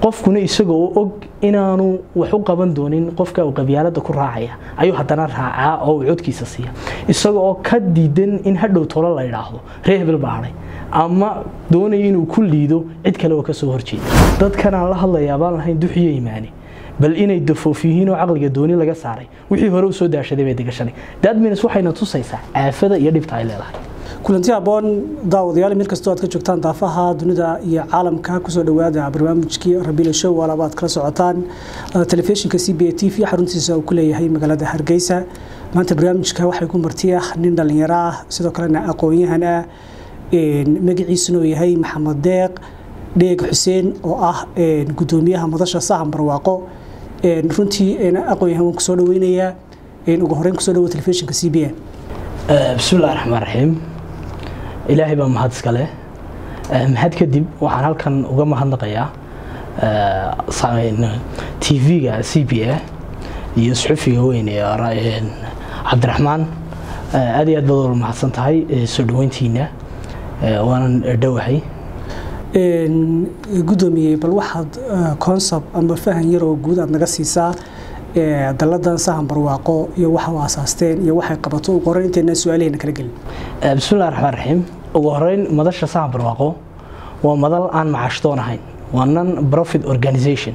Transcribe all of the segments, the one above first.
qofkuna isaga oo og inaanu wax u qaban doonin qofka uu qabyaalada ku raacaya ayuu haddana raacaa oo uu codkiisa siiya isaga oo ka diidan in hadhow tolo la idhaahdo ree hebel baa hadhay ama doonaya inuu ku liido cid kale oo kasoo horjeeda dadkan aan la hadlayaa baan lahayn duxiyo imaani bal inay dafoof yihiin oo caqliga dooni laga saaray wixii hore u soo daashaday bay degashanay dadmins waxayna tusaysaa aafada iyo dhibta ay leedahay kulanti aboon daawadayaal meel kastoo aad ka joogtaan daafaha dunida iyo caalamka kusoo dhawaada barnaamijkii rabiila show waalaba aad kala socotaan telefishinka c b a t v xaruntiisa uu ku leeyahay magaalada hargeysa maanta barnaamijka waxay ku marti ah nin dhallinyaro ah sidoo kalena aqoon-yahan ah magaciisuna uu yahay maxamed deeq dheeg xuseen oo ah gudoomiyaha madasha sahan barwaaqo runtii aqoon-yahan waan kusoo dhaweynayaa ugu horeyn kusoo dhawo telefishinka c b a bismillahi raxmaan raxiim ilaahay baa mahad iska leh mahad kadib waxaan halkan uga mahadnaqayaa t v-ga c b a iyo suxufiga weyn ee cabdiraxmaan aad iyo aad baad wala mahadsan tahay soo dhaweyntiina waanan dhowahay gudoomiye bal waxaad concept ama fahan yar oo guud aad naga siisaa daladan sahan barwaaqo iyo waxa u asaasteen iyo waxay qabato ugu horeyn inteena su-aalahayna kala gelin bismillahi raxmaan raxiim ugu horeyn madasha sahan barwaaqo waa madal aan macashdoon ahayn waa non profit organization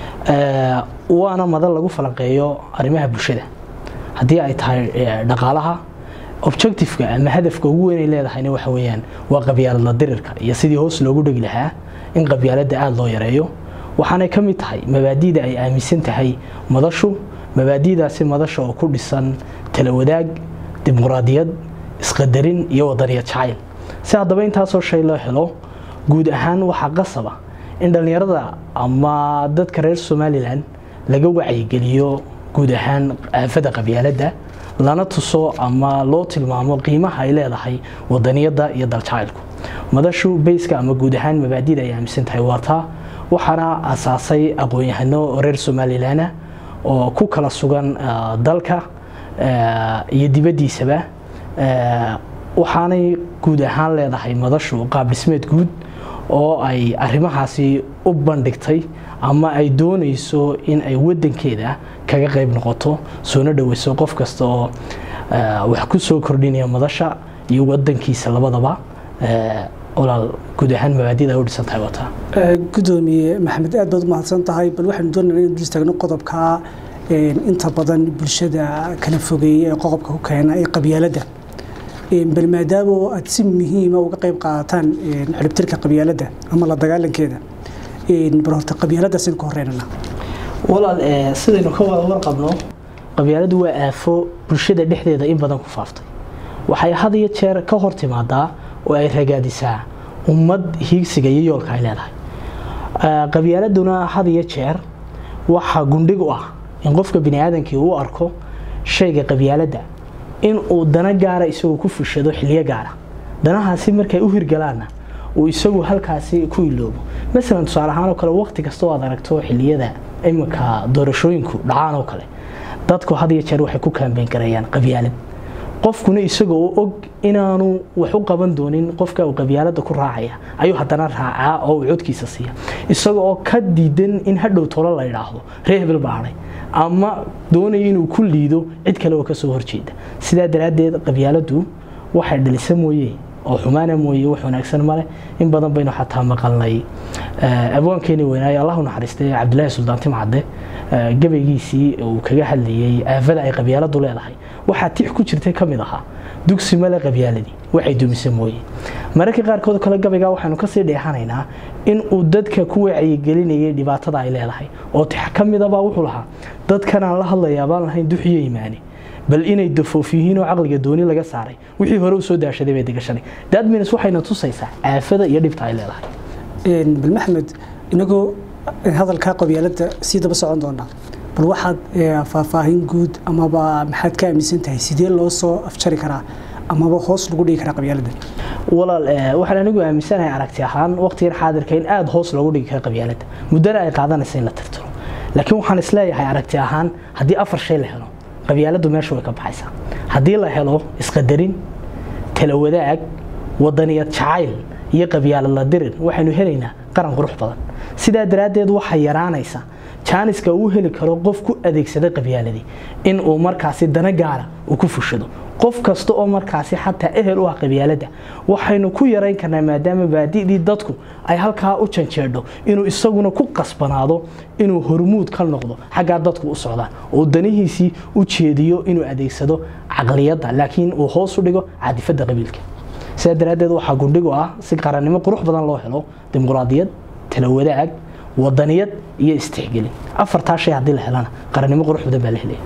waana madal lagu falanqeeyo arrimaha bulshada haddii ay tahay dhaqaalaha objectiveka ama hadafka ugu weyn ay leedahayna waxa weeyaan waa qabyaaladla dirirka iyo sidii hoos loogu dhegi lahaa in qabyaaladda aada loo yareeyo waxaanay ka mid tahay mabaadi'da ay aaminsan tahay madashu mabaadi'daasi madasha oo ku dhisan talawadaag dimuqraadiyad isqadarin iyo wadaniyad jacayl si haddaba intaasoo shay loo helo guud ahaan waxaa qasaba in dhallinyarada ama dadka reer somalilan laga wacyigeliyo guud ahaan aafada qabyaaladda lana tuso ama loo tilmaamo qiimaha ay leedahay wadaniyadda iyo daljacaylku madashu bayska ama guud ahaan mabaadi'da ay aaminsan tahay waa taa waxaana asaasay aqoon-yahano reer somalilan oo ku kala sugan dalka iyo dibaddiisaba waxaanay guud ahaan leedahay madashu qaab dhismeed guud oo ay arrimahaasi u bandhigtay ama ay doonayso in ay wadankeeda kaga qayb noqoto soona dhaweyso qof kasta oo wax ku soo kordhinaya madasha iyo wadankiisa labadaba olaal guud ahaan mabaadida ay u dhisan tahay wata gudoomiye maxamed aad baad u mahadsan tahay bal waxaanu doonayna inaan dul istaagno qodobka inta badan bulshada kala fogeeya ee qodobka ku keena ee qabyaaladda bal maadaama aad si muhiima uga qayb qaadataan xidhibtirka qabyaaladda ama la dagaalankeeda bal horta qabyaaladdaasaynu ka horeynana walaal sidaynu ka wada warqabno qabyaaladdu waa aafo bulshada dhexdeeda in badan ku faaftay waxay had iyo jeer ka hor timaadaa oo ay ragaadisaa ummad hiigsiga iyo yoolka ay leedahay qabyaaladuna had iyo jeer waxaa gundhig u ah in qofka bini aadamkii uu arko shayga qabyaaladda in uu dana gaara isagoo ku fushado xiliyo gaara danahaasi markay u hirgalaanna uu isagu halkaasi ku iloobo masalan tusaale ahaan oo kale waqti kastoo aad aragto xiliyada iminka doorashooyinku dhacaan oo kale dadku had iyo jeer waxay ku kaambeyn garayaan qabyaalad qofkuna isaga oo og inaanu wax u qaban doonin qofka uu qabyaalada ku raacaya ayuu haddana raacaa oo uu codkiisa siiya isaga oo ka diidan in hadhow tolo la idhaahdo ree hebel baa hadhay ama doonaya inuu ku liido cid kale oo kasoo horjeeda sidaa daraaddeed qabyaaladdu waxay dhalisa mooye oo xumaana mooye wax wanaagsan male in badan baynu xataa maqalnay abwaankeeni weynaaye allahu naxariistay cabdilaahi suldaan timcadde gabaygiisii uu kaga hadlayey aafada ay qabyaaladu leedahay waxaa tix ku jirtay ka mid ahaa dugsi male qabyaaladii waxay dumisa mooye mararka qaarkood kale gabaygaa waxaynu kasii dheexanaynaa in uu dadka ku wacyigelinayay dhibaatada ay leedahay oo tix ka midabaa wuxuu lahaa dadkan aan la hadlayaa baan lahayn duxiyo imaani bal inay dafoof yihiin oo caqliga dooni laga saaray wixii hore u soo daashaday bay degashanay dadmins waxayna tusaysaa aafada iyo dhibta ay leedahay bal maxmed inagoo hadalkaa qabyaaladda sii daba socon doonaa bal waxaad faahfaahin guud amaba maxaad ka aaminsan tahay sidee loo soo afjari karaa amaba hoos lagu dhigi karaa qabyaaladda walaal waxaan anigu aaminsanahay aragti ahaan waqtigan xaadirka in aada hoos loogu dhigi karo qabyaaladda muddana ay qaadanaysa in la tirtiro laakiin waxaan isleeyahay aragti ahaan haddii afar shay la helo qabyaaladdu meesha way ka baxaysaa haddii la helo isqadarin talawadaag wadaniyad jacayl iyo qabyaalad la dirir waxaynu helaynaa qaran qurux badan sidaa daraaddeed waxaa yaraanaysa jaaniska uu heli karo qof ku adeegsaday qabyaaladii in uu markaasi dana gaara uu ku fushado qof kasta oo markaasi xataa ehel u ah qabyaaladda waxaynu ku yarayn karnaa maadaama baadidii dadku ay halkaa u janjeedho inuu isaguna ku qasbanaado inuu hormuud ka noqdo xaggaa dadku u socdaan oo danihiisii u jeediyo inuu adeegsado caqliyadda laakiin uu hoos u dhigo cadifadda qabiilka sidaa daraaddeed waxaa gundhigu ah si qarannimo qurux badan loo helo dimuqraadiyad tala wadaag wadaniyad iyo istixgelin afartaa shay haddii la helana qarannimo qurux badan baa la helaya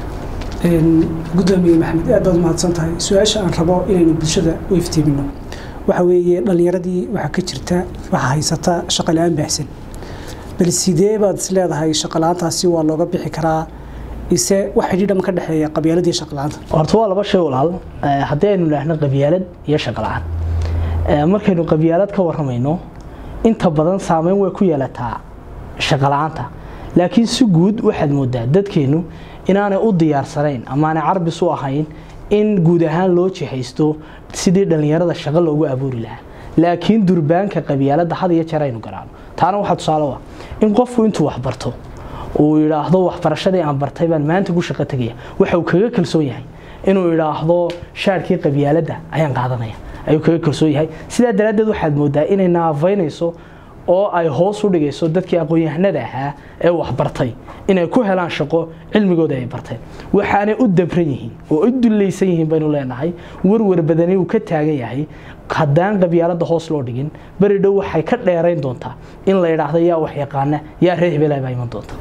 gudoomiye maxamed aad baad umahadsan tahay su-aasha aan rabo inaynu bulshada u iftiimino waxa weeye dhallinyaradii waxaa ka jirta waxaa haysata shaqa la-aan baahsan bal sidee baad is leedahay shaqa la-aantaasi waa looga bixi karaa ise wax xidhiidhama ka dhexeeya qabyaaladii shaqa la-aanta horta waa laba shay walaal haddii aynu idhaahno qabyaalad iyo shaqa la-aan markaynu qabyaalad ka warramayno inta badan saameyn way ku yeelataa shaqa la-aanta laakiin si guud waxaad moodaa dadkeennu inaanay u diyaarsanayn amaanay carbis u ahayn in guud ahaan loo jihaysto sidii dhallinyarada shaqo loogu abuuri lahaa laakiin durbaanka qabyaaladda had iyo jeer aynu garaano taana waxaa tusaale u ah in qofku intuu wax barto uu yidhaahdo waxbarashadii aan bartay baan maanta ku shaqo tegaya waxa uu kaga kalsoon yahay inuu yidhaahdo shaarkii qabyaaladda ayaan qaadanaya ayuu kaga kalsoon yahay sidaa daraaddeed waxaad moodaa inay naafaynayso oo ay hoos u dhigayso dadkii aqoon-yahanada ahaa ee waxbartay inay ku helaan shaqo cilmigooda ay barteen waxaanay u dabran yihiin oo u dullaysan yihiin baynu leenahay warwar badani uu ka taagan yahay haddaan qabyaaladda hoos loo dhigin beri dhow waxay ka dheerayn doontaa in la yidhaahdo yaa wax yaqaana yaa reer hebelaa baa iman doonta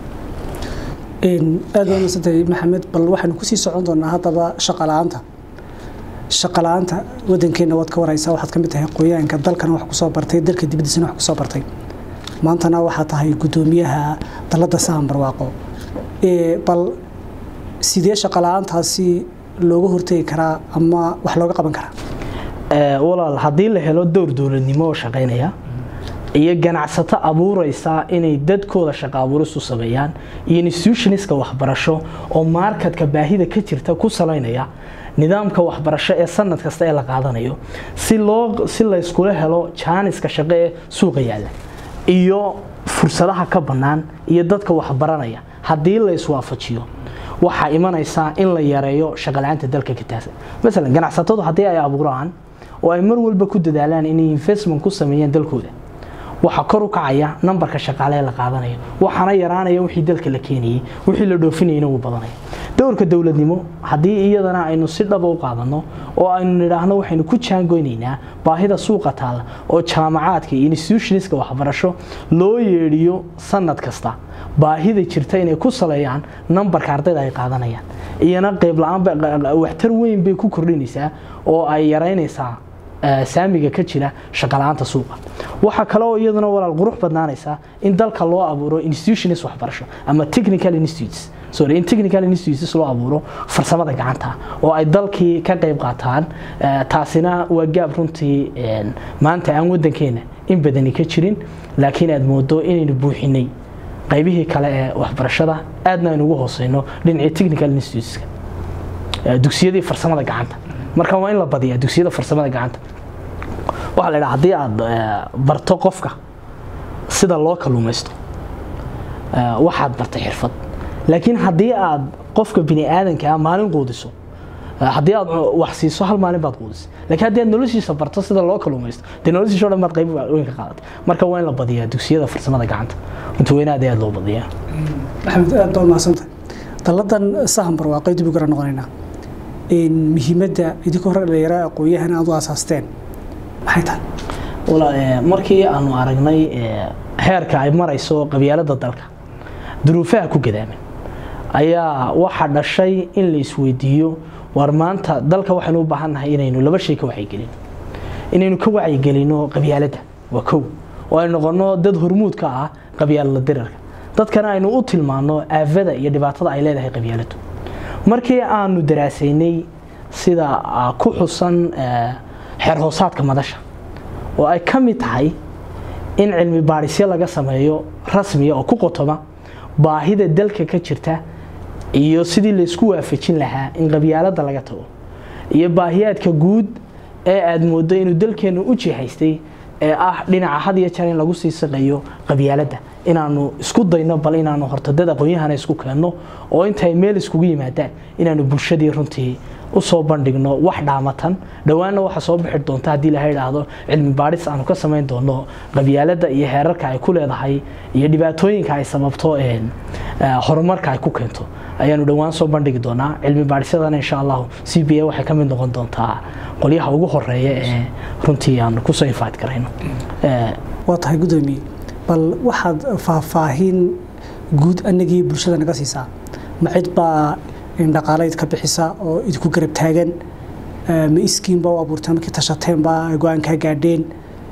aad baa masantahay maxamed bal waxaynu kusii socon doonaa haddaba shaqa la-aanta shaqa la-aanta wadankeenna waad ka waraysaa waxaad ka mid tahay qoyaanka dalkana wax kusoo bartay dalka dibaddiisana wax kusoo bartay maantana waxaa tahay guddoomiyaha dalladda sahan barwaaqo bal sidee shaqa la-aantaasi looga hortegi karaa ama wax looga qaban karaa walaal haddii la helo dowr dowladnimo oo shaqaynaya iyo ganacsato abuuraysa inay dadkooda shaqo abuuris u sameeyaan iyo institutionska waxbarasho oo markatka baahida ka jirta ku salaynaya nidaamka waxbarasho ee sanad kasta ee la qaadanayo si loo si la iskula helo jaaniska shaqo ee suuqa yaalla iyo fursadaha ka bannaan iyo dadka waxbaranaya haddii la iswaafajiyo waxaa imanaysaa in la yareeyo shaqala-aanta dalka ka taasa masalan ganacsatadu haddii ay abuuraan oo ay mar walba ku dadaalaan inay investment ku sameeyaan dalkooda waxaa kor u kacaya nambarka shaqaale ee la qaadanayo waxaana yaraanaya wixii dalka la keenayey wixii la dhoofinayana wuu badanaya dowrka dowladnimo haddii iyadana aynu si dhaba u qaadano oo aynu nidhaahno waxaynu ku jaangoynaynaa baahida suuqa taalla oo jaamacaadka iyo institutionska waxbarasho loo yeedhiyo sanad kasta baahida jirta inay ku saleeyaan nambarka ardayda ay qaadanayaan iyana qayb la-aan waxtar weyn bay ku kordhinaysaa oo ay yaraynaysaa saamiga ka jira shaqala-aanta suuqa waxaa kale oo iyaduna walaal qurux badnaanaysaa in dalka loo abuuro institutions waxbarasho ama technical institutes sorry in technical institutes loo abuuro farsamada gacanta oo ay dalkii ka qayb qaataan taasina waa gaab runtii maanta aan wadankeena in badani ka jirin laakiin aad moodo inaynu buuxinay qaybihii kale ee waxbarashada aadna aynu ugu hooseyno dhinacii technical instituteska dugsiyadii farsamada gacanta marka waa in la badiyaa dugsiyada farsamada gacanta waxaa la idhaha haddii aad barto qofka sida loo kaluumaysto waxaad bartay xirfad laakiin haddii aad qofka bini aadanka ah maalin quudiso haddii aad wax siiso hal maalin baad quudisay laakiin haddii aad noloshiisa barto sida loo kaluumaysto dee noloshiisa o dhan baad qayb weyn ka qaadatay marka waa in la badiyaa dugsiyada farsamada gacanta runtii weyna aad aad loo badiyaa maxamed aad baa mahadsantahay dalladan sahan barwaaqay dib u gara noqonaynaa muhiimadda idinkoo hore dhalinyaro aqoon-yahan aad u asaasteen maxay tahay markii aanu aragnay heerka ay marayso qabyaalada dalka duruufaha ku gadaaman ayaa waxaa dhashay in la isweydiiyo war maanta dalka waxaynu u baahannahay inaynu laba shay ka wacyigelino inaynu ka wacyigelino qabyaaladda waa kow oo ay noqono dad hormuud ka ah qabyaalada dirarka dadkana aynu u tilmaano aafada iyo dhibaatada ay leedahay qabyaaladu markii aanu daraasaynay sida ku xusan xeer hoosaadka madasha oo ay ka mid tahay in cilmi baadhisyo laga sameeyo rasmiya oo ku qotoma baahida dalka ka jirta iyo sidii laysku waafajin lahaa in qabyaalada laga tago iyo baahiyaadka guud ee aad moodo inuu dalkeennu u jihaystay ee ah dhinaca had iyo jeer in lagu sii saqayo qabyaaladda inaanu isku dayno bal inaanu horta dad aqoon-yahana isku keenno oo intay meel iskugu yimaadaan inaanu bulshadii runtii usoo bandhigno wax dhaamatan dhowaanna waxa soo bixi doonta haddii laha idhaahdo cilmi baadhis aanu ka samayn doono qabyaaladda iyo heerarka ay ku leedahay iyo dhibaatooyinka ay sababto horumarka ay ku keento ayaanu dhowaan soo bandhigi doonaa cilmi baadhisyadana insha allahu c b a waxay ka mid noqon doontaa qolyaha ugu horeeya ee runtii aanu kusoo infaad garayno waa tahay gudoomiye bal waxaad faahfaahin guud anagii bulshada naga siisaa ma cid baa dhaqaalayd ka bixisa oo idinku garab taagan ma iskiinba u abuurteen markii tashateenba go-aankaa gaadheen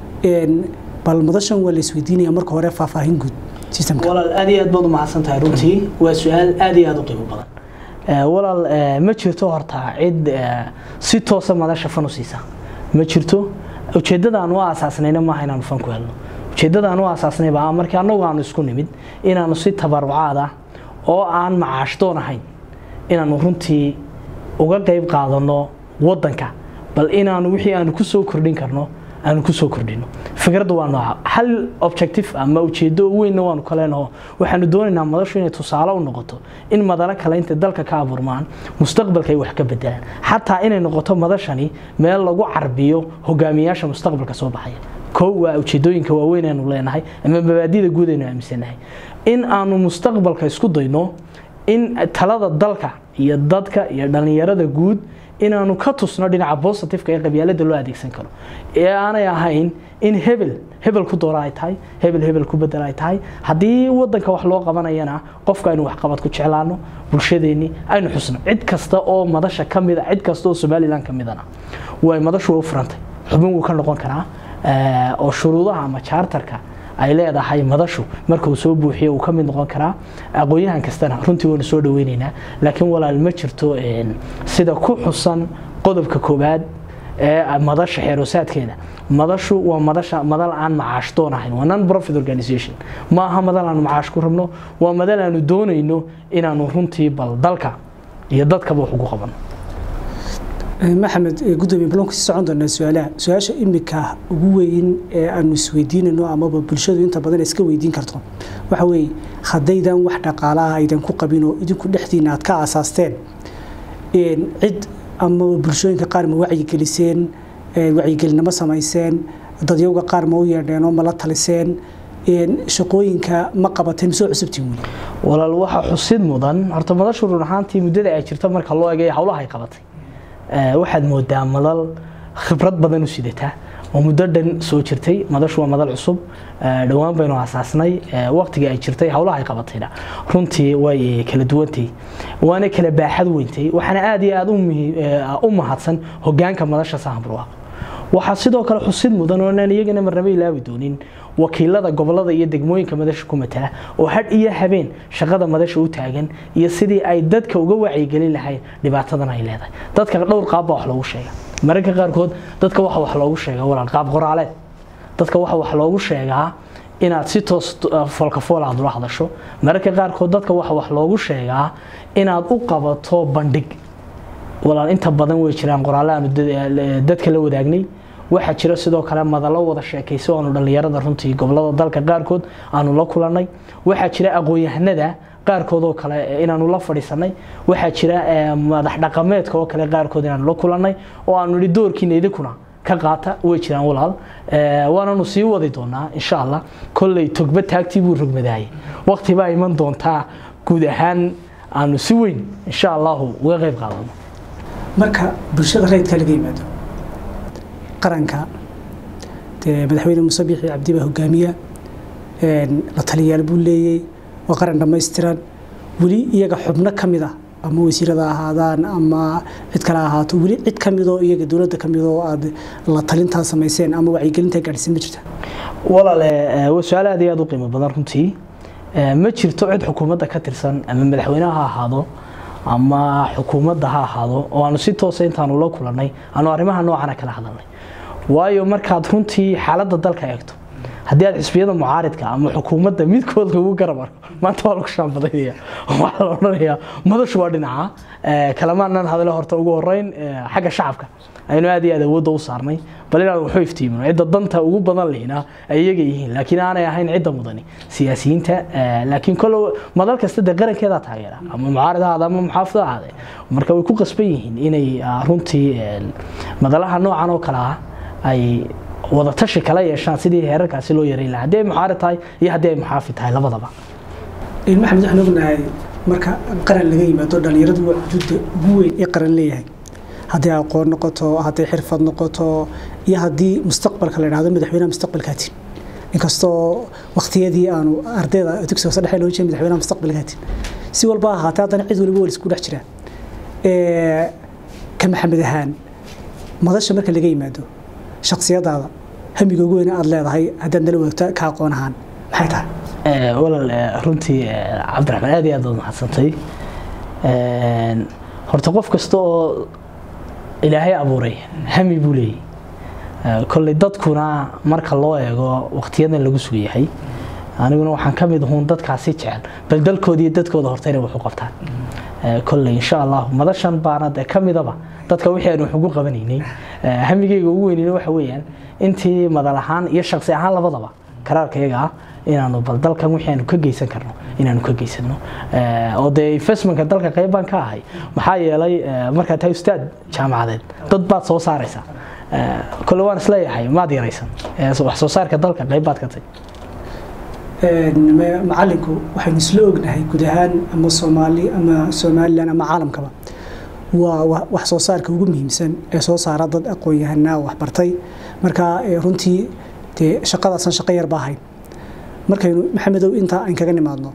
bal madashan waa la isweydiinaya marka hore faahfaahin guud walaal aad iyo aad baad u mahadsan tahay runtii waa su-aal aad iyo aad u qiimo badan walaal ma jirto horta cid si toosa madasha fan u siisa ma jirto ujeeddada aan u aasaasnayna maaha inaanu fan ku helno ujeeddada aan u aasaasnay baa markii annagu aanu isku nimid inaanu si tabarucaad ah oo aan macaash doon ahayn inaanu runtii uga qayb qaadano wadanka bal inaanu wixii aanu ku soo kordhin karno aanu ku soo kordhino fikradda waa nooca hal objective ama ujeedo weynna waanu ka leenaho waxaanu doonaynaa madashu inay tusaale u noqoto in madalo kale intay dalka ka abuurmaan mustaqbalka ay wax ka bedelaan xataa inay noqoto madashani meel lagu carbiyo hogaamiyaasha mustaqbalka soo baxaya kow waa ujeedooyinka waaweyn aanu leenahay ama mabaadida guud aynu aaminsanahay in aanu mustaqbalka isku dayno in talada dalka iyo dadka iyo dhallinyarada guud inaanu ka tusno dhinaca bositifeka ee qabyaalada loo adeegsan karo ee aanay ahayn in hebel hebel ku doora ay tahay hebel hebel ku bedel ay tahay haddii wadanka wax loo qabanayana qofka aynu waxqabad ku jeclaano bulshadeenni aynu xusno cid kasta oo madasha ka mida cid kasta oo somalilan ka midana way madashu way u furantay xubin wuu ka noqon karaa oo shuruudaha ama jaartarka ay leedahay madashu marka uu soo buuxiyo uu ka mid noqon karaa aqoon-yahan kastana runtii waynu soo dhaweyneynaa laakiin walaal ma jirto sida ku xusan qodobka koowaad ee madasha xeeroosaadkeeda madashu waa madasha madal aan macaash doon ahayn waa non profit organization ma aha madal aanu macaash ku rabno waa madal aanu doonayno inaanu runtii bal dalka iyo dadkaba wax ugu qabano maxamed gudoomiye ballanku sii socon doonaa su-aalaha su-aasha imika ugu weyn ee aanu isweydiinayno amaba bulshadu inta badan iska weydiin karto waxa weeye haddaydan wax dhaqaalaha aydan ku qabin oo idinku dhexdiina aad ka aasaasteen cid amaba bulshooyinka qaar ma wacyigeliseen wacyigelinimo samayseen dadyowga qaar ma u yeedheen oo ma la taliseen shaqooyinka ma qabateen misoo cusubtiin weli walaal waxaa xusid mudan horta madashu run ahaantii muddada ay jirto marka loo eegay howlaha ay qabatay waxaad moodaa madal khibrad badan u sidataa oo muddo dhan soo jirtay madashu waa madal cusub dhowaan baynu aasaasnay waqtigii ay jirtay howlaha ay qabatayna runtii way kala duwantay waana kala baaxad weyntay waxaana aad iyo aad u mahadsan hogaanka madasha sahamburwaaq waxaa sidoo kale xusid mudan oo inaan iyagana marnaba ilaawi doonin wakiilada gobolada iyo degmooyinka madasha ku matala oo hadh iyo habeen shaqada madasha u taagan iyo sidii ay dadka uga wacyigelin lahayd dhibaatadan ay leedahay dadka dhowr qaab baa wax loogu sheega mararka qaarkood dadka waxa wax loogu sheega walaal qaab qoraaleed dadka waxa wax loogu sheegaa inaad si toos foolkafool aad ula hadasho mararka qaarkood dadka waxa wax loogu sheegaa inaad u qabato bandhig walaal inta badan way jiraan qoraalle aanu dadka la wadaagnay waxaa jira sidoo kale madallo wada sheekayso aanu dhallinyarada runtii gobolada dalka qaarkood aanu la kulannay waxaa jira aqoon-yahanada qaarkood oo kale inaanu la fadhiisanay waxaa jira madax dhaqameedka oo kale qaarkood inaanu la kulannay oo aanu idhi doorkiina idinkuna ka qaata way jiraan walaal waananu sii wadi doonaa insha allah kolley togba taagtii buu rogmadaayay waqti baa iman doontaa guud ahaan aanu si weyn insha allahu uga qayb qaadano marka bulshada rayidka laga yimaado qaranka dee madaxweyne muuse biixi cabdi baa hogaamiya la taliyaal buu leeyey waa qaran dhammaystiran weli iyaga xubno ka mid ah ama wasiirada ahaadaan ama cid kale ahaato weli cid ka midoo iyaga dowladda ka midoo aad la talintaa samayseen ama wacyigelintaa gaadhsiin ma jirta walaale waa su-aal aad iyo aad u qiimo badan runtii ma jirto cid xukuumadda ka tirsan ama madaxweyneha ha ahaado ama xukuumadda ha ahaado oo aanu si toosa intaanu la kulannay aanu arrimaha noocana kala hadalnay waayo markaad runtii xaaladda dalka eegto haddii aad xisbiyada mucaaridka ama xukuumadda midkood lagu garab arko maanta waa lagu shaanbadaynaya waxaa la odhanayaa madashu waa dhinaca kalamaanan hadale horta ugu horeyn xagga shacabka aynu aad iyo aad awoodda u saarnay bal inaan waxu iftiimino cidda danta ugu badan lehna ay iyaga yihiin laakiin aanay ahayn cidda mudani siyaasiyiinta laakiin kole madal kasta dee qarankeeda taageera ama mucaarad ahaada ama muxaafid ahaade marka way ku qasban yihiin inay runtii madalaha noocan oo kale ah ay wada tashi kala yeeshaan sidii heerarkaasi loo yareyn lahaa haddii ay mucaarad tahay iyo haddii ay muxaafid tahay labadaba maxamed waxaan ognahay marka qaran laga yimaado dhalinyaradu waa xuduudda ugu weyn ee qaran leeyahay haddii aqoon noqoto haddii xirfad noqoto iyo haddii mustaqbalka la idhahdo madaxweynaha mustaqbalkaatin inkastoo waqtiyadii aanu ardayda dugsiga hoose dhexe loo jeeda madaxweynaha mustaqbalkaatin si walba ahaatee haddana cid waliba wal isku dhex jira ka maxamed ahaan madasha marka laga yimaado shaksiyadaada hamiga ugu weyne aada leedahay haddaad nala wadaagto ka aqoon ahaan maxay tahay walaal runtii cabdiraxmaan aad iyo aad baad mahadsantay horta qof kasta oo ilaahay abuuray hami buu leeyahy kolley dadkuna marka loo eego waqtiyadan lagu sugan yahay aniguna waxaan ka mid ahuun dadkaasi jecel bal dalkooda iyo dadkooda horta inay wax u qabtaan kolley insha allah madashan baana dee ka midaba dadka wixii aan wax ugu qabanaynay hamigeyga ugu weynina waxa weeyaan intii madal ahaan iyo shaqsi ahaan labadaba karaarkayaga ah inaanu bal dalkan wixii aanu ka geysan karno inaanu ka geysano oo dee investmentka dalka qayb baan ka ahay maxaa yeelay markaad tahay ustaad jaamacadeed dad baad soo saaraysaa kole waan isleeyahay maad yaraysan wax soo saarka dalka qayb baad ka tay macalinku waxaynu isla ognahay guud ahaan ama soomaali ama somalilan ama caalamkaba waa wax soo saarka ugu muhiimsan ee soo saara dad aqoon-yahanaa waxbartay marka runtii dee shaqadaasan shaqo yar ba ahayn markaynu maxamedow intaa aan kaga nimaadno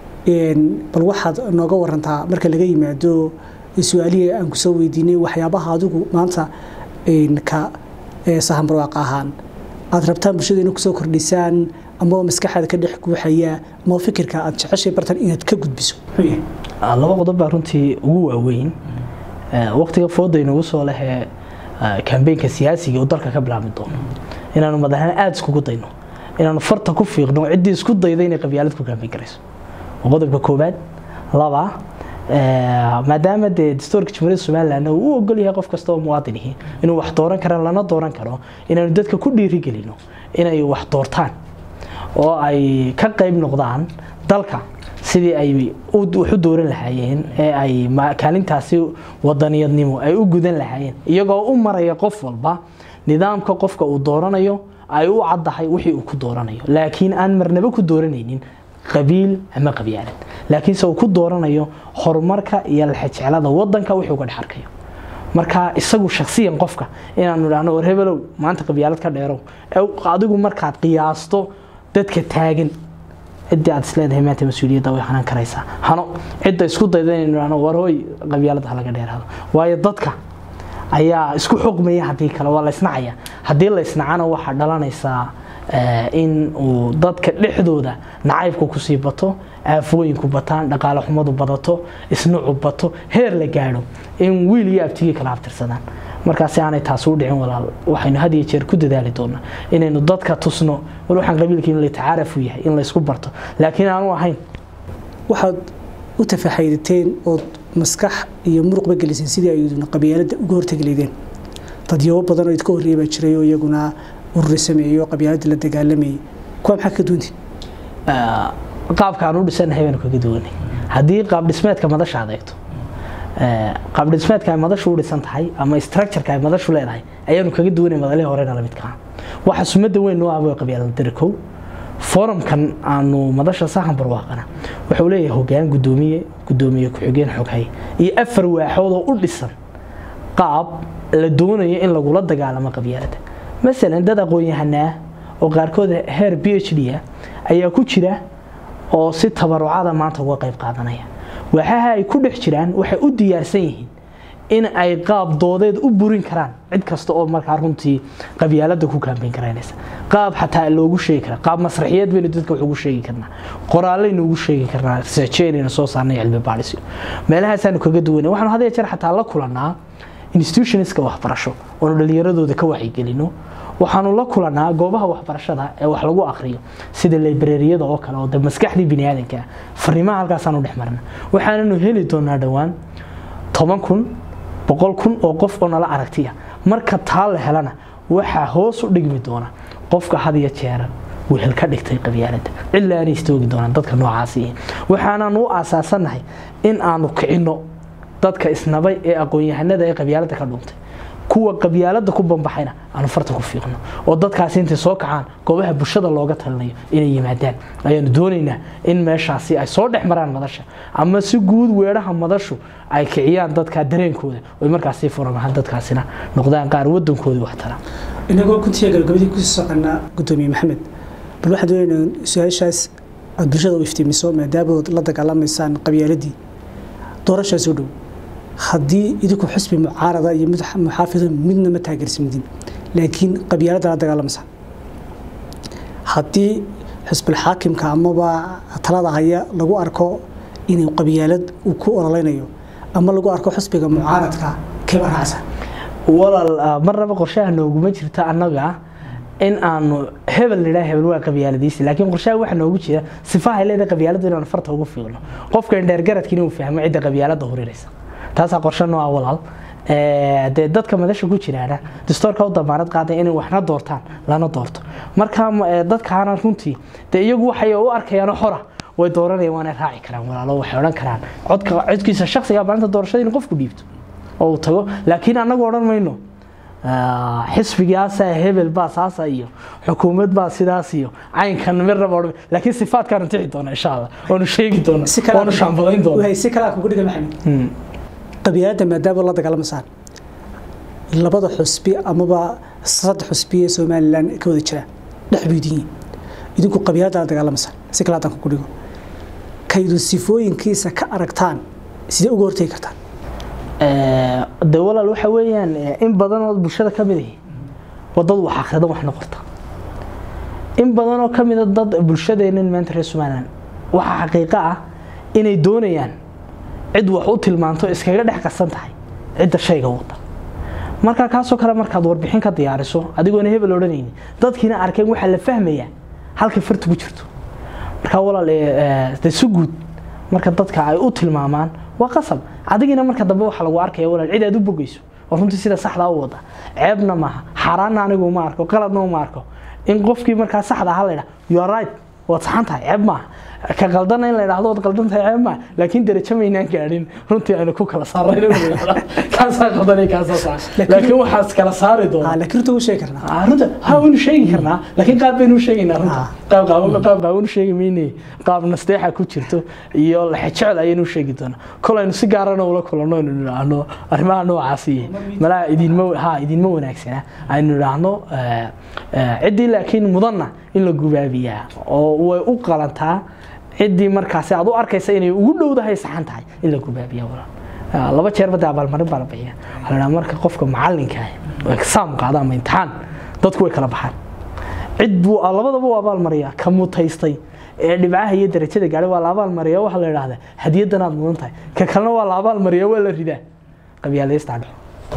bal waxaad nooga warantaa marka laga yimaado su-aalihii aan ku soo weydiinay waxyaabaha adigu maanta ka sahan barwaaq ahaan aad rabtaan bulshada inay kusoo kordhisaan ama maskaxaada ka dhex guuxaya ama fikirka aad jeceshay bartan inaad ka gudbiso muxuu yahay laba qodob baa runtii ugu waaweyn waqtiga fooda inagu soo lehee kambeynka siyaasiga oo dalka ka bilaabmi doono inaanu madaxna aada iskugu dayno inaanu farta ku fiiqno ciddii isku dayda inay qabyaalad ku kambeyn karayso qodobka koobaad laba maadaama dee dastuurka jamhuuriyadda somaliland uu u ogol yahay qof kasta oo muwaadinihi inuu wax dooran kara lana dooran karo inaanu dadka ku dhiirigelino inay wax doortaan oo ay ka qayb noqdaan dalka sidii ay wax u dooran lahaayeen ee ay kaalintaasi wadaniyadnimo ay u gudan lahaayeen iyagoo u maraya qof walba nidaamka qofka uu dooranayo ay u caddahay wixii uu ku dooranayo laakiin aan marnaba ku dooranaynin qabiil ama qabyaalad laakiinse uu ku dooranayo horumarka iyo laxajeclada wadanka wixii uga dhex arkayo marka isagu shaksiyan qofka inaanu idhaahno war hebelow maanta qabyaalad ka dheerow adigu markaad qiyaasto dadka taagan ciddii aad isleedahay maanta mas-uuliyadda way hanan karaysaa hano cidda isku dayda inaynu idhaahno war hooy qabyaalada ha laga dheeraado waayo dadka ayaa isku xugmaya haddii kale waa la isnacaya haddii la isnacana waxaa dhalanaysaa in uu dadka dhexdooda nacaybku kusii bato aafooyinku bataan dhaqaale xumadu badato isnucu bato heer la gaadho in wiil iyo abtigii kala abtirsadaan markaasi aanay taasi u dhicin walaal waxaynu had iyo jeer ku dadaali doonaa inaynu dadka tusno war waxaan qabiilkii in la tacaaraf u yahay in laysku barto laakiin aanu ahayn waxaad u tafaxaydateen ood maskax iyo muruqba geliseen sidii ayduna qabyaaladda uga hortegi leydeen dadyabo badan oo idka horreeya baa jiray oo iyaguna ururi sameeyo qabyaaladda la dagaalamayay kuwa maxaa ka duwantiin qaabka aan u dhisanahay baanu kaga duwanay haddii qaab dhismeedka madasha aad eegto qaab dhismeedka ay madashu u dhisan tahay ama structureka ay madashu leedahay ayaanu kaga duwanay madalihii horena lamidka ah waxa sumada weyn noo ah waa qabyaalada darikow forumkan aanu madasha sahan barwaaqana wuxuu leeyahay hogaan gudoomiye gudoomiye ku-xigeen xoghay iyo afar waaxood oo u dhisan qaab la doonayo in lagula dagaalamo qabyaalada masalan dad aqoon-yahanaa oo qaarkood heer b h d ah ayaa ku jira oo si tabarucada maanta uga qayb qaadanaya waxaha ay ku dhex jiraan waxay u diyaarsan yihiin in ay qaab doodeed u burin karaan cid kasta oo markaa runtii qabyaalada ku kaambeyn karaynaysa qaab xataa loogu sheegi kara qaab masraxiyeed baynu dadka wax ugu sheegi karnaa qoraallaynu ugu sheegi karnaa researcheynaynu soo saarnay cilmi baadhisyo meelahaasaanu kaga duwanay waxaanu had iyo jeer xataa la kulanaa institutionska waxbarasho oonu dhallinyaradooda ka wacyigelino waxaanu la kulanaa goobaha waxbarashada ee wax lagu akriyo sida librariyada oo kale oo de maskaxdii biniaadanka fariimaha halkaasaanu dhex marna waxaananu heli doonaa dhowaan toban kun boqol kun oo qof oo nala aragtiya marka taa la helana waxaa hoos u dhigmi doona qofka had iyo jeera wehel ka dhigtay qabyaaladda cilaa aanay istoogi doonaan dadka noocaasi waxaanaan u aasaasannahay in aanu kicinno dadka isnabay ee aqoon-yahanada ee qabyaaladda ka dhuuntay kuwa qabyaaladda ku bambaxayna aanu farta ku fiiqno oo dadkaasi intay soo kacaan goobaha bulshada looga talinayo inay yimaadaan ayaanu doonaynaa in meeshaasi ay soo dhex maraan madasha ama si guud weedhaha madashu ay kiciyaan dadka dareenkooda oy markaasi furamahaan dadkaasina noqdaan qaar wadankoodii wax tara inagoo kuntiya gabagabadii kusii soconaa gudoomiye maxamed bal waxaan doonaynaa su-aashaas aad bulshada u iftiimiso maadaamood la dagaalamaysaan qabyaaladii doorashaas u dhow haddii idinku xusbi mucaarada iyo mid muxaafida midna ma taageersamidin laakiin qabyaaladda la dagaalamaysaa haddii xusbil xaakimka amaba talada haya lagu arko inuu qabyaalad uu ku ololeynayo ama lagu arko xusbiga mucaaradka keeba raacsan walaal marnaba qorshaha nooguma jirta annaga in aanu hebel nidhaa hebel waa qabyaaladiisi laakiin qorshaha waxa noogu jira sifahay leedahay qabyaaladu inaanu farta ugu fiiqno qofka indheergaradkiina uu fahmo cidda qabyaaladda hurinaysa taasaa qorshe nooa walaal dee dadka madasha ku jiraana dastoorka u damaanad qaaday inay waxna doortaan lana doorto marka dadkaana runtii dee iyagu waxay u arkayaan xora way dooranayaan waana raaci karaan walaalo waxay odhan karaan codka codkiisa shakhsiga maalinta doorashada in qofku dhiibto oo uu tago laakiin annagu odhan mayno xisbigaasa hebel baa saasa iyo xukuumad baa sidaas iyo caynkan mid raba odhan laakiin sifaadkaanu tixi doona insha allah waanu sheegi doona waanu shaambadayn doona si kale kugu dhiga maxamed qabyaaladda maadaama la dagaalamasaan labada xusbi amaba saddex xusbi ee somalilan ka wada jira dhex buudiyiin idinku qabyaaladda la dagaalamasaan si kale haddaan kugu dhigo kaydu sifooyinkiisa ka aragtaan sidee uga hortegi kartaan de walaal waxa weeyaan in badan oo bulshada ka mid ahi wadad wax akrida wax noqorta in badan oo ka mida dad bulshadeennan maanta reer somalilan waxaa xaqiiqo ah inay doonayaan cid wax u tilmaanto iskaga dhex qasan tahay cidda shayga wada markaa kaasoo kale markaad warbixin ka diyaariso adigoona hebel odhanayni dadkiina arkeen waxaa la fahmayaa halkay farta ku jirto markaa walaal de si guud marka dadka ay u tilmaamaan waa qasab adigina marka dambe waxaa lagu arkaya walaal cid aad u bogeyso oo runtii sida saxda u wada ceebna maaha xaaraanna anigu uma arko qaladna uma arko in qofkii markaa saxda aha la yidhaha you are right waad saxan tahay ceeb maaha ka qaldana in la yidhaahdo waad qaldan tahay ceeb maaha laakiin darajo maynaan gaadhin runtii aynu ku kala saarnay kaasaa qaldanay kaasaa sax laakiin waxaas kala saari doona laakiin runta u sheegi karnaa runta ha waynu sheegi karnaa laakiin qaab baynu sheegaynaa runta qaab qaab qaabanu sheegi maynay qaab nasteexa ku jirto iyo laxejecel ayaynu sheegi doonaa kol aynu si gaarana ula kulanno aynu nidhaahno arrimaha noocaasi malaha idinma ha idinma wanaagsana aynu nidhaahno ciddii laakiin mudanna in la gubaabiyaa oo way u qalantaa ciddii markaasi aad u arkaysa inay ugu dhowdahay saxan tahay in la gubaabiya walaal laba jeer bada abaalmarin baa la bixiya waxaa la marka qofka macalinka ah exaam qaada ama imtixaan dadku way kala baxaan cid buu labadaba u abaalmariyaa ka mutaystay ee dhibcaha iyo darajada gaadhay waa la abaalmariya waxaa la idhahdaa hadiyadan aad mudan tahay ka kalena waa la abaalmariya waa la ridaa qabyaalaysta dhaco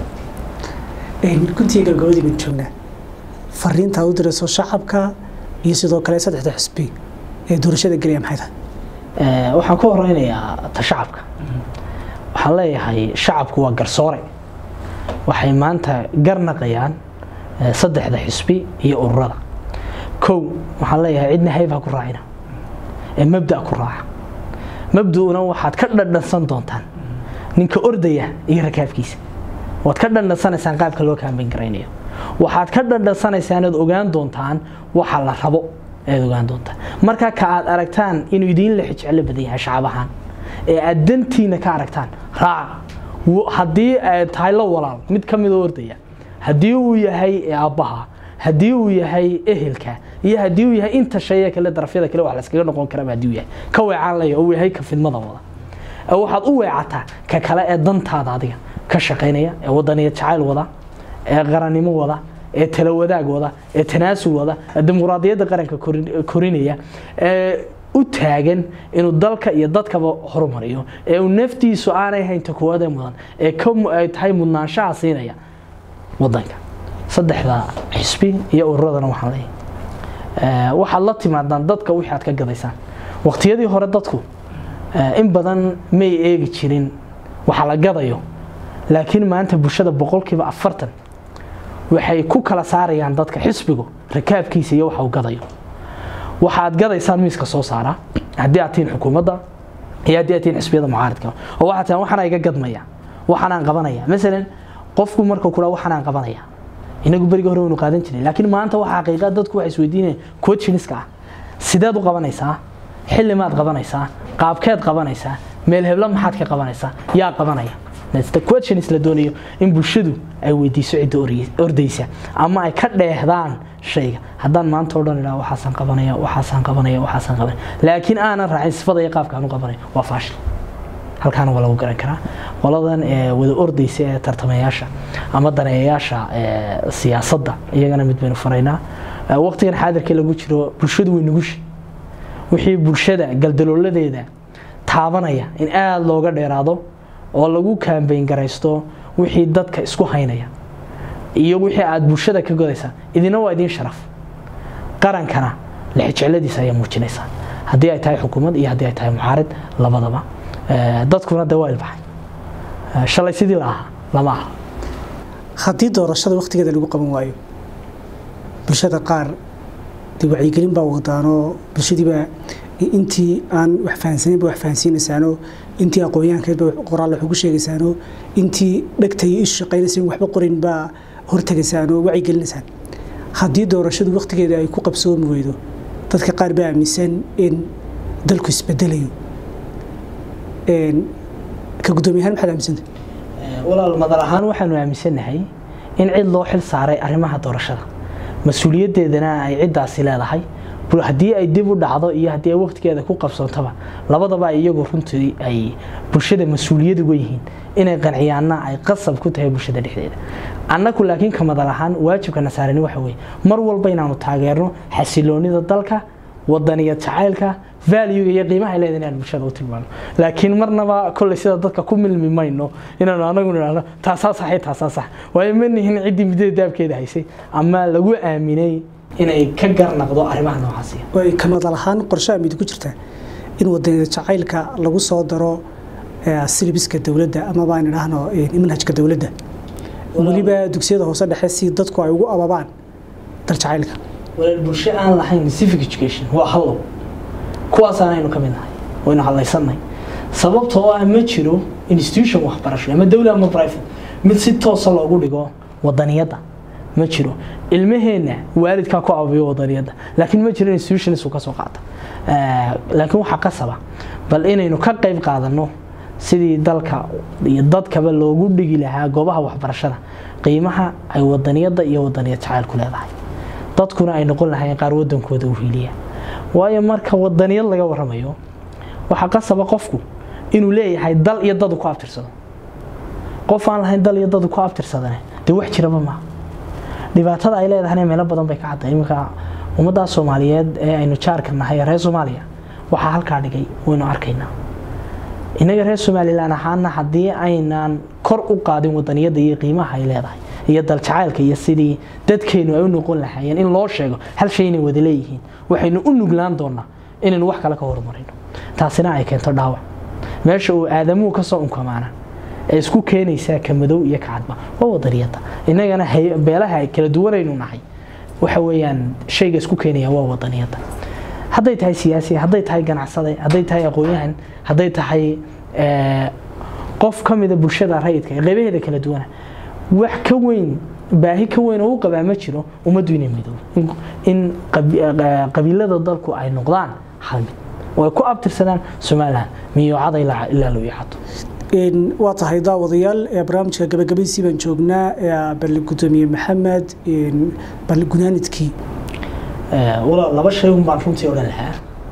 kuntiga gabagabadii baan joognaa fariinta aad u dirayso shacabka iyo sidoo kale saddexda xusbi ee doorashada gelaya maxay tahay waxaan ku horeynayaa ta shacabka waxaan leeyahay shacabku waa garsoore waxay maanta garnaqayaan saddexda xisbi iyo ururada kow waxaan leeyahay cidna hayb ha ku raacina ee mabda ku raaca mabda'una waxaad ka dhadhansan doontaan ninka ordaya iyo rakaabkiisa waad ka dhadhansanaysaan qaabka loo kaambeyn garaynayo waxaad ka dhadhansanaysaan ood ogaan doontaan waxa la rabo ayaad ogaan doontaan marka ka aad aragtaan inuu idiin la xijeclo badan yahay shacab ahaan ee aad dantiina ka aragtaan raaca haddii ay tahay la walaal mid ka midoo ordaya haddii uu yahay aabbaha haddii uu yahay ehelka iyo haddii uu yahay inta shayee kale darafyada kale wax layskaga noqon karaba haddii uu yahay ka weecaan laya uu yahay ka fidmada wada waxaad u weecataa ka kale ee dantaada adiga ka shaqaynaya ee wadaniya jacayl wada ee qarannimo wada ee tala wadaag wada ee tanaasul wada ee dimuqraadiyadda qaranka korinaya ee u taagan inuu dalka iyo dadkaba horumariyo ee uu naftiisu aanay haynta kuwada mudan ee ay tahay mudnaanshaha siinaya wadanka saddexda xisbi iyo ururadana waxaan leeyahay waxaad la timaadaan dadka wixii aad ka gadaysaan waqtiyadii hore dadku in badan may eegi jirin waxa la gadayo laakiin maanta bulshada boqolkiiba afartan waxay ku kala saarayaan dadka xisbigu rakaabkiisa iyo waxa uu gadayo waxaad gadaysaan miiska soo saara haddii aad tihiin xukuumadda iyo haddii aad tihiin xisbiyada mucaaridka oo waxaad tihaan waxaan iga gadmaya waxaan aan qabanaya masalan qofku marka kula waxaan aan qabanaya inagu beriga hore waynu qaadan jiray laakiin maanta waxa xaqiiqa dadku waxay isweydiinayaan coachiniska ah sideed u qabanaysaa xilli maad qabanaysaa qaabkeed qabanaysaa meel hebla maxaad ka qabanaysaa yaa qabanaya questions la doonayo in bulshadu ay weydiiso cidda ordaysa ama ay ka dheehdaan shayga haddaan maanta o dhan idhaa waxaasaan qabanaya waxaasaan qabanaya waxaasaan qabanaya laakiin aanan raacin sifada iyo qaabka aan u qabanayo waa faashil halkaana waa lagu garan karaa qoladan wada ordaysa ee tartamayaasha ama daneeyayaasha siyaasadda iyagana mid baynu faraynaa waqtigan xaadirka lagu jiro bulshadu way nugushi wixii bulshada galdalooladeeda taabanaya in aada looga dheeraado oo lagu kaambayn garaysto wixii dadka isku haynaya iyo wixii aad bulshada ka godaysaa idina waa idiin sharaf qarankana lexijecladiisa ayaa muujinaysaa haddii ay tahay xukuumad iyo haddii ay tahay mucaarid labadaba dadkuna de waa ilbaxay shalay sidii la ahaa lama aha haddii doorashada wakhtigeeda lagu qaban waayo bulshada qaar dee wacyigelin baa wadaanoo bulshadiiba intii aan wax fahansanin ba wax fahansiinaysaanoo intii aqoonyahankeed ba qoraal wax ugu sheegaysaanoo intii dhegta iyo isu shaqaynaysa in waxba qorin baa hortagaysaanoo wacyigelinaysaan haddii doorashadu wakhtigeeda ay ku qabsoomi weydo dadka qaar baa aaminsan in dalku isbedelayo ka guddoomiyahaan maxaad aaminsanta walaal madal ahaan waxaanu aaminsannahay in cid loo xil saaray arrimaha doorashada mas-uuliyaddeedana ay ciddaasi leedahay haddii ay dib u dhacdo iyo haddii ay waqtigeeda ku qabsoontaba labadaba iyagu runtii ay bulshada mas-uuliyad uga yihiin inay qanciyaanna ay qasab ku tahay bulshada dhexdeeda annagu laakiin ka madal ahaan waajibka nasaarani waxa weeye mar walba inaanu taageerno xasiloonida dalka wadaniya jacaylka valuega iyo qiimaha ay leedahay inaan bulshada u tilmaano laakiin marnaba kolley sida dadka ku milmi mayno inaanu anagu nidhaahno taasaa saxay taasaa sax waayo ma nihin ciddii muddada daabkeeda haysay ama lagu aaminay inay ka garnaqdo arrimaha noocaasiya way ka madal ahaan qorshaha mid ku jirtaa in wadaniyada jacaylka lagu soo daro silibiska dowladda ama baan idhaahno manhajka dowladda weliba dugsiyada hoose dhexe si dadku ay ugu ababaan dal jacaylka walaal bulsho aan lahayn civic education waa hallow kuwaasaan aynu ka mid nahay waynu hadlaysannahay sababtoo ah ma jiro institution waxbarasho ama dowla ama private mid si toosa loogu dhigo wadaniyadda ma jiro ilmaheenna waalidkaa ku ababiyo wadaniyadda laakiin ma jiro institutions uu ka soo qaata laakiin waxaa qasaba bal inaynu ka qayb qaadanno sidii dalka iyo dadkaba loogu dhigi lahaa goobaha waxbarashada qiimaha ay wadaniyadda iyo wadaniyad jacaylku leedahay dadkuna ay noqon lahaayeen qaar wadankooda u hiiliya waayo marka wadaniyad laga waramayo waxaa qasaba qofku inuu leeyahay dal iyo dadu ku abtirsado qof aan lahayn dal iyo dadu ku abtirsadane dee wax jiraba maaha dhibaatada ay leedahayna meelo badan bay ka cadday iminka ummaddaa soomaaliyeed ee aynu jaarka nahay reer soomaaliya waxaa halkaa dhigay waynu arkaynaa innaga reer somalilan ahaana haddii aynaan kor u qaadin wadaniyadda iyo qiimaha ay leedahay iyo daljacaylka iyo sidii dadkeenu ay u noqon lahaayeen in loo sheego hal shay inay wada leeyihiin waxaynu u nuglaan doonaa inaynu wax kale ka horumarino taasina ay keento dhaawac meesha uu aadamuhu kasoo unkamaana ee isku keenaysaa ka madow iyo ka cadba waa wadaniyadda innagana beelaha kala duwanaynu nahay waxa weeyaan shayga isku keenaya waa wadaniyadda hadday tahay siyaasi hadday tahay ganacsade hadday tahay aqoon-yahan hadday tahay qof ka mida bulshada rayidka ee qeybaheeda kala duwana wax ka weyn baahi ka weyn oo u qabaa ma jiro ummaddu inay midoobo in qabiilada dalku ay noqdaan hal mid oo ay ku abtirsadaan somalilan miyoocada ilaa loo iixato waa tahay daawadayaal barnaamijka gabagabadiisii baan joognaa bal gudoomiye maxamed bal gunaanidkii laba shay un baan runtii odhan lahaa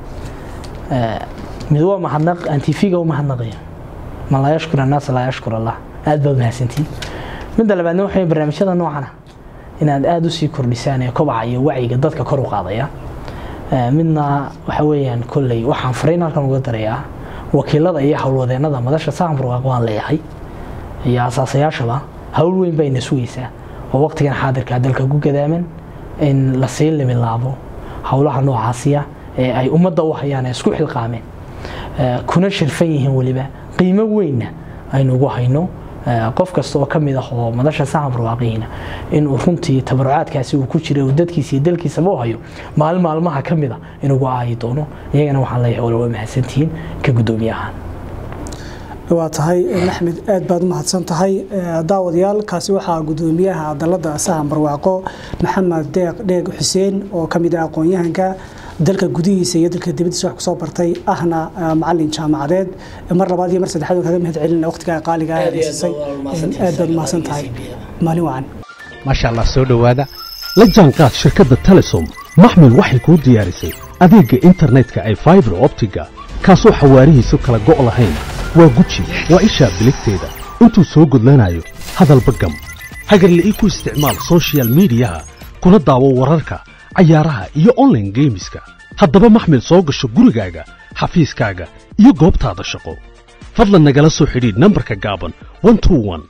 mid waa mahadnaq aan tv-ga u mahadnaqaya man laa yashkur annaas laa yashkur allah aad baad mahadsantiin midda labaadna waxay barnaamijyada noocana inaad aada usii kordhisaan ee kobaca iyo wacyiga dadka kor u qaadaya midna waxa weeyaan kolley waxaan fariin halkan uga darayaa wakiilada iyo howlwadeenada madasha saamburwaaq waan leeyahay iyo asaasayaashaba howl weyn bayna sugaysaa oo waqtigan xaadirkaa dalka ku gadaaman in lasii limilaabo howlaha noocaasiya ee ay ummadda u hayaan ee isku xilqaameen kuna shirfan yihiin weliba qiimo weynna aynu ugu hayno qof kasta oo ka mid ah oo madasha sahan barwaaqihiina inuu runtii tabarucaadkaasi uu ku jira uu dadkiisa iyo dalkiisaba u hayo maalin maalmaha ka mid a inugu aayi doono iyagana waxaan leeyahay wala waa mahadsantihiin ka guddoomiye ahaan waa tahay maxmed aad baad u mahadsan tahay daawadayaal kaasi waxaa guddoomiyaha dalada sahan barwaaqo maxamed deeq dheeg xuseen oo ka mid ah aqoon-yahanka dalka gudihiisa iyo dalka dibadiisa wax kusoo bartay ahna macalin jaamacadeed mar labaad iyo mar saddexaad kaga mahad celina waqtigaa qaaliga aad siisay aad baad umahadsan tahay maalin wacan maasha allah soo dhowaada la jaanqaad shirkadda telesom maxmed waxay kuu diyaarisay adeegga internetka ay faibar optiga kaasoo xawaarihiisu kala go' lahayn waa guji waa ishaa biligteeda intuu soo gudlanayo hadalba gam hagarla'ii ku isticmaal sochial midiyaha kuna daawo wararka cayaaraha iyo onlaine geemiska haddaba maxmed soo gasho gurigaaga xafiiskaaga iyo goobtaada shaqo fadlan nagala soo xidhiidh nambarka gaaban